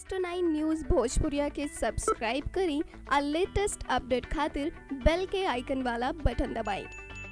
next nine news भोजपुरिया के subscribe करी और लेटेस्ट अपडेट खातिर बेल के आइकन वाला बटन दबाएं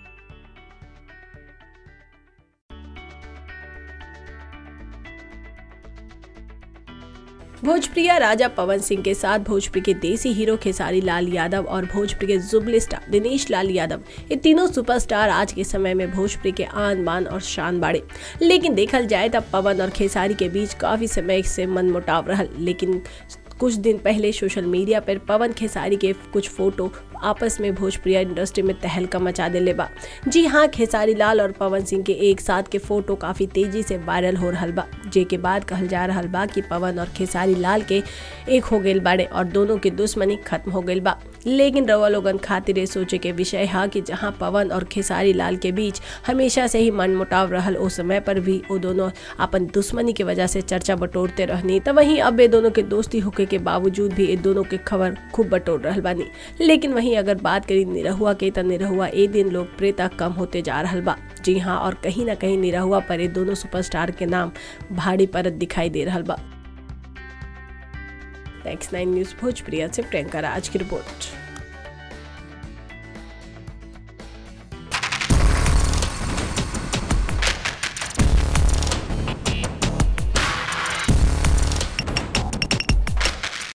भोजप्रिया राजा पवन सिंह के साथ भोजपुरी के देसी हीरो खेसारी लाल यादव और भोजपुरी के जुबली स्टार दिनेश लाल यादव ये तीनों सुपरस्टार आज के समय में भोजपुरी के आन बान और शान बाड़े लेकिन देखल जाए तब पवन और खेसारी के बीच काफी समय से मनमुटाव रहल लेकिन कुछ दिन पहले सोशल मीडिया पर पवन खेसारी के कुछ फोटो आपस में भोजपुरी इंडस्ट्री में तहलका मचा दिले बा जी हाँ खेसारी लाल और पवन सिंह के एक साथ के फोटो काफी तेजी से वायरल हो रहा बा जे के बाद कहल जा रहा बा कि पवन और खेसारी लाल के एक हो गए बाड़े और दोनों की दुश्मनी खत्म हो गई बा लेकिन रवा लोगन खातिर ये सोचे के विषय है कि जहाँ पवन और खेसारी लाल के बीच हमेशा से ही मनमुटाव रहल उस समय पर भी वो दोनों अपन दुश्मनी की वजह से चर्चा बटोरते रहनी तो वहीं अब ये दोनों के दोस्ती होके के बावजूद भी ये दोनों के खबर खूब बटोर रहल बानी लेकिन वहीं अगर बात करी निरहुआ के तो निरहुआ ए दिन लोकप्रियता कम होते जा रहल बा जी हाँ और कहीं ना कहीं निरहुआ पर ये दोनों सुपरस्टार के नाम भारी परत दिखाई दे रहल बा नेक्स्ट नाइन न्यूज भोजप्रिया से प्रियंका राज की रिपोर्ट